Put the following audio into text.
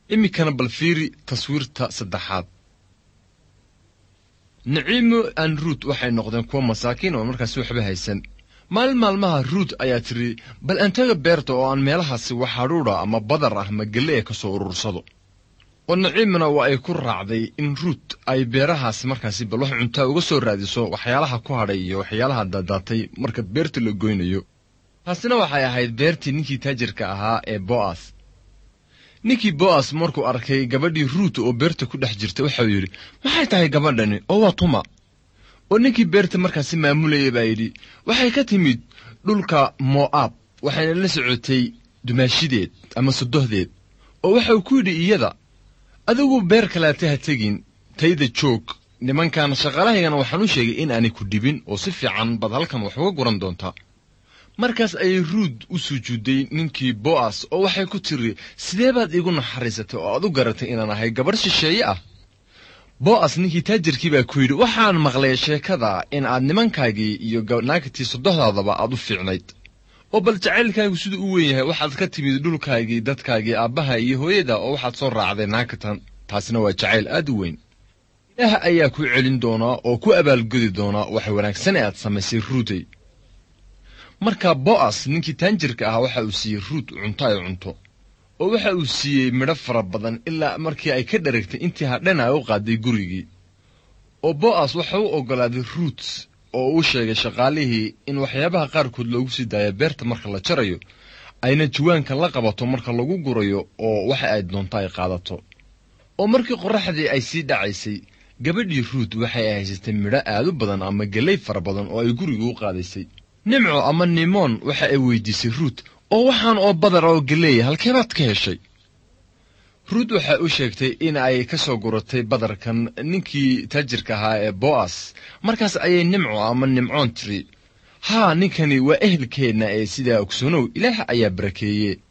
iminkana bal fiiri taswiirta saddexaad naciimo aan ruut waxay noqdeen kuwa masaakiin oo markaasi waxba haysan maalin maalmaha ruut ayaa tidhi bal antaga beerta oo aan meelahaasi wax hadhuudha ama badar ah ma gelle ka soo urursado oo naciimna waa ay ku raacday in ruut ay beerahaasi markaasi bal wax cuntaa uga soo raadiso waxyaalaha ku hadhay iyo waxyaalaha daadaatay marka beerta la goynayo taasina waxay ahayd beertii ninkii taajirka ahaa ee bo'as ninkii bo'as markuu arkay gabadhii ruut oo beerta ku dhex jirta waxau yidhi maxay tahay gabadhani oo waa tuma oo ninkii beerta markaasi maamulayay baa yidhi waxay ka timid dhulka mo'aab waxayna la socotay dumaashideed ama sodohdeed oo waxau ku yidhi iyada adigu beer kaleeta ha tegin tayda joog nimankan shaqalahaygana waxaan u sheegay in aanay ku dhibin oo si fiican baad halkan wax uga guran doontaa markaas ayay ruud u sujuudday ninkii bo'as oo waxay ku tiri sidee baad iigu naxariisatay oo aad u garatay inaan ahay gabadh shisheeye ah bo'as ninkii taajirkii baa ku yidhi waxaan maqlay sheekada in aad nimankaagii iyo naagtii sodohdaadaba aad u fiicnayd oo bal jacaylkaagu siduu u weyn yahay waxaad ka timid dhulkaagii dadkaagii aabbaha iyo hooyada oo waxaad soo raacday naagtan taasina waa jacayl aad u weyn ilaah ayaa ku celin doonaa oo ku abaalgodi doonaa wax wanaagsan ee aad samaysay ruutey markaa bo'as ninkii taanjirka ahaa waxa uu siiyey ruut cunto ay cunto oo waxa uu siiyey midho fara badan ilaa markii ay ka dharagtay intii hadhana ay u qaaday gurigii oo bo'as waxa u oggolaaday ruut oo uu sheegay shaqaalihii in waxyaabaha qaarkood loogu sii daayo beerta marka la jarayo ayna jawaanka la qabato marka lagu gurayo oo waxa ay doonto ay qaadato oo markii qorraxdii ay sii dhacaysay gabadhii ruut waxay haysatay midho aad u badan ama gellay fara badan oo ay guriga u qaadaysay nimco ama nimoon waxa ay weydiisay ruut oo waxaan oo badar oo geleeya halkeebaad ka heshay ruut waxay u sheegtay in ay ka soo guratay badarkan ninkii taajirka ahaa ee bo'as markaas ayay nimco ama nimcoon tiri haa ninkani waa ehelkeenna ee sidaa ogsoonow ilaah ayaa barakeeye